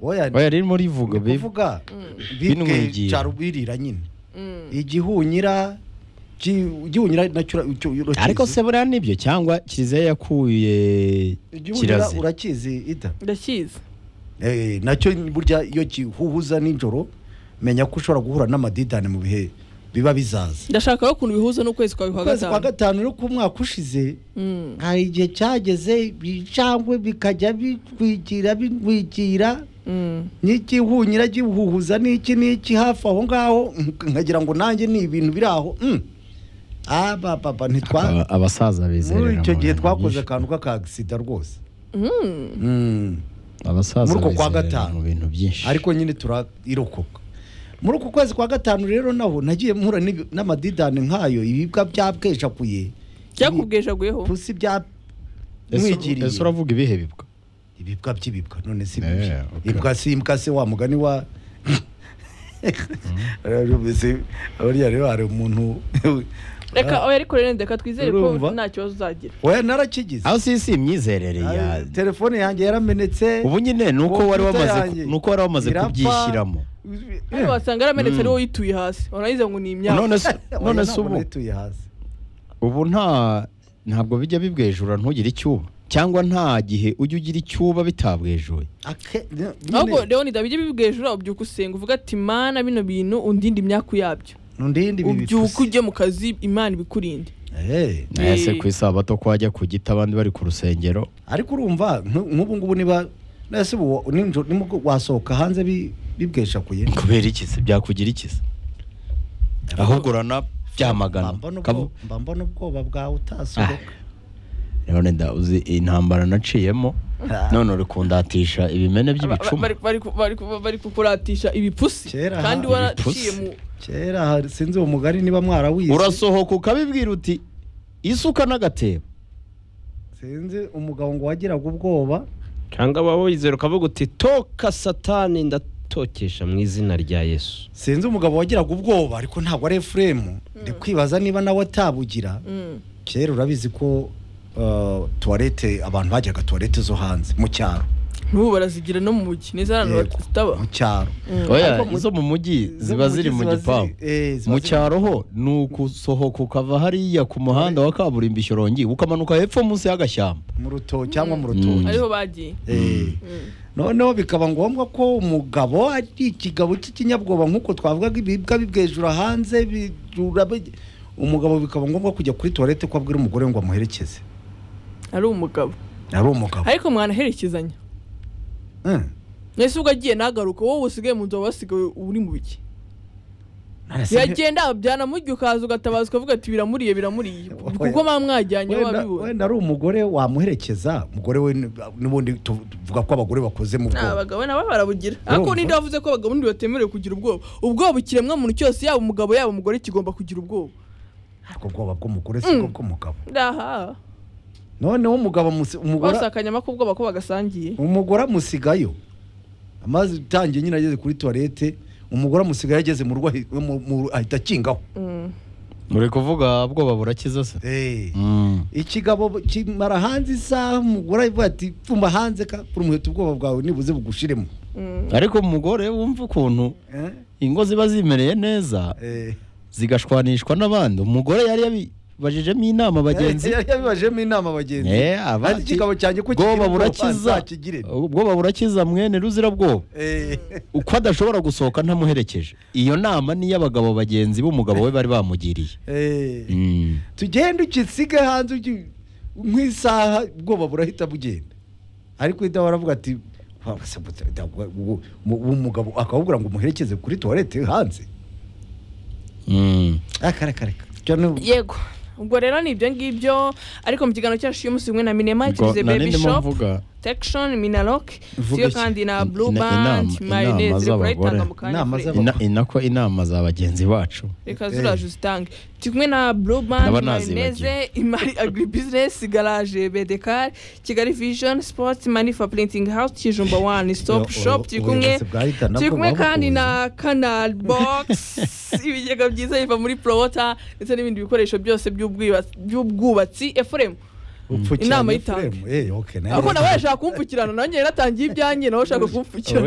oya oya rero murivuga ni bibi kuvuga Bino bibwe mwigira. cyarubiririra nyine igihunyira ki- igihunyira nacyo ura- icyo urakizi ariko se buriya nibyo cyangwa kiliziya yakuye igihunyira kirazi urakizi ida ndakizi Eh, nacyo burya iyo gihuhuza nijoro menya ko ushobora guhura n'amadidani mu bihe biba bizaza ndashaka ko ukuntu bihuza n'ukwezi kwawe kwa ukwezi kwa gatanu gatanu no ku mwaka ushize Mm. hari igihe cyageze bicangwe bikajya bitwigira bigwigira Mm. n'ikihunyira gihuhuza n'iki n'iki hafi aho ngaho mm, nkagira ngo nanjye ni ibintu biri aho mm. ah papa papa ntitwa Aba- abasaza bizerera muri icyo mu gihe bintu twakoze byinshi. akantu k'akagisida rwose Mm. Mm. abasaza muri uko kwa bizerera gatanu. mu bintu byinshi ariko nyine turayirokoka muri uku kwezi kwa gatanu rero naho nagiye mpura n'ibi- n'amadidani nk'ayo ibibwa byabwejakuye byakubwejaguyeho pusi bya Ese- mwigiriye ese uravuga ibihe bibwa ibibwa by'ibibwa none si Eh, bibi okay. ibwa si imbwa se wa mugani wa Urabizi, buriya rero hari umuntu reka oya ariko rero reka twizere ko Urumva? nta kibazo uzagira we narakigize aho si si imyizerere ya Ah, telefone yanjye yaramenetse ubu nyine ni uko wari computer wamaze yanjye ku- ni uko wari wamaze irapfa. kubyishyiramo hano wasanga yaramenetse ari wowe uyituye hasi warangiza ngo ni imyaka none se Oya, none se ntabwo ubu nayituye hasi ubu nta ntabwo bijya bibwejura ntugire icyuba cyangwa nta gihe ujya ugira icyuba bitabwejuye Ake- nyine- ahubwo rero nidabije bibwejura ubyuka usenga uvuga ati mana bino bintu undinde imyaku yabyo ndindi ibi ubyuka bipfuse. ujye mu kazi imana ibikurinde Eh. ese Eh. ku isabato ko wajya ku giti abandi bari ku rusengero ariko urumva nk- nk'ubu ngubu niba nese ubu ninjo- nimu- wasohoka hanze bi- bibweshakuye kubera iki se byakugira iki se ahubwo urana byamagana mba mbona Kavu- ubwo- mba mbona ubwoba bwawe Ah, utasohoka none ndabuze intambara naciyemo Ah. none uri kundatisha ibimene Ba- ba- by'ibicuma bari- bari ku- bari ku- bari kukuratisha ibipfusi Kera, kandi aha, waraciye ibipfusi. mu kera hari- sinzi uwo mugari niba mwarawize urasohoka ukabibwira uti isuka n'agatebo sinzi umugabo ngo wagiraga ubwoba cyangwa waba wizera ukavuga uti toka satani ndatokesha mu izina rya yesu sinzi umugabo wagiraga ubwoba ariko ntabwo ari efuremu ndi kwibaza niba nawe atabugira Mm. kera urabizi ko uh, tuwarete abantu bajyaga tuwarete zo hanze mu cyaro n'ubu barazigira no mu mujyi neza hano Yego, zitaba mu cyaro oya Ariko mu- izo mu mujyi izo ziba mu ziri mujyi mu ziba gipangu ziri- eh, ziba mu ziri- cyaro ho ni ukusohoka ukava hariya ku muhanda wa kaburimbo ishyorongi ukamanuka hepfo munsi y'agashyamba mu rutoki cyangwa mu Mm. rutoki ariho bagiye Eh, noneho bikaba ngombwa ko umugabo ari ikigabo cy'ikinyabwoba nk'uko twavugaga ibibwa bibwejura hanze bijura bi- umugabo bikaba ngombwa kujya kuri tuwarete ko abwira umugore ngo amuherekeze ari umugabo ari umugabo ariko mwanaherekezanya Mm. mwese ubwo agiye ntagaruke wowe usigaye mu nzu waba wasigaye uri mu biki Nonese biragenda byana mujya ukaza ugatabaza ukavuga ati biramuriye biramuriye kuko mwaba mwajyanye wenda wabibona wenda ari umugore wamuherekeza umugore we ni- n'ubundi tu- tuvuga ko abagore bakoze mu ni bwoba abagabo nabo barabugira ariko Urumva? ninde wavuze ko abagabo ninde batemerewe kugira ubwoba ubwoba ikiremwamuntu cyose yaba umugabo yaba umugore kigomba kugira ubwoba ariko ubwoba bw'umugore si bwo bw'umugabo ndaha noneho umugabo amusi- umugore bose akanyama k'ubwoba ko bagasangiye umugore amusigayo amaze utangiye nyine ageze kuri tuwarete umugore amusigayo ageze mu rugo ahi- mu- mu- ahita akingaho Mm. muri kuvuga bwoba burakiza se Eh. Mm. ikigabo kimara hanze isaha umugore avuga ati pfumba hanze ka kuri umuheto ubwoba bwawe nibuze bugushiremo Mm. ariko umugore wumva ukuntu Eh? ingo ziba zimereye neza Eh. zigashwanishwa n'abandi umugore yari yabibajijemo inama bagenzi yari yabibajemo inama bagenzi Eh, aba ati ati, ikigabo cyanjye ko kigira bwoba ubwoba, burakiza nzakigire." bwoba burakiza mwene ruzira bwoba Eh. uko adashobora gusohoka ntamuherekeje iyo nama ni iy'abagabo bagenzi b'umugabo we bari bamugiriye Eh. Mm. tugende ukisige hanze ugi- nk'isaha ubwoba burahita bugenda ariko uhita waravuga ati "Wa- se bu- da- uwo- mu- uwo mugabo akawubwira ngo umuherekeze kuri tuwarete hanze Mm. akareka Cyo ni- yego ubwo rero ni ibyo ngibyo ariko mu kiganiro cyacu cy'umunsi umwe na minema Ubwo tugize nari baby ndimo shop mvuga tekishoni minaloc Mvuga siyo iki? kandi na In- blue ina- band inama- inama mayoneze reka urayitanga z'abagore. mu kanya Inama Fred. z'aba- ina- inako inama za bagenzi bacu reka Eh. zuraje uzitange turi kumwe na blue band Ndaba mayoneze imari agribusiness garage bedekar kigali vision sports money for printing house kijumba one stop Yo, shop ubu- turi kumwe ubuyobozi bwahita nabwo turi kumwe buba buhuye. kandi na canal box ibigega byiza biva muri prowota ndetse n'ibindi bikoresho byose by'ubwiba- by'ubwubatsi efuremu upfukiranye Inama y'itange. Efuremu. Eh, okay, nayo- ariko nawe yashaka kumpfukirana nanjye yaratangiye ibyanjye nawe ushaka kumpfukirana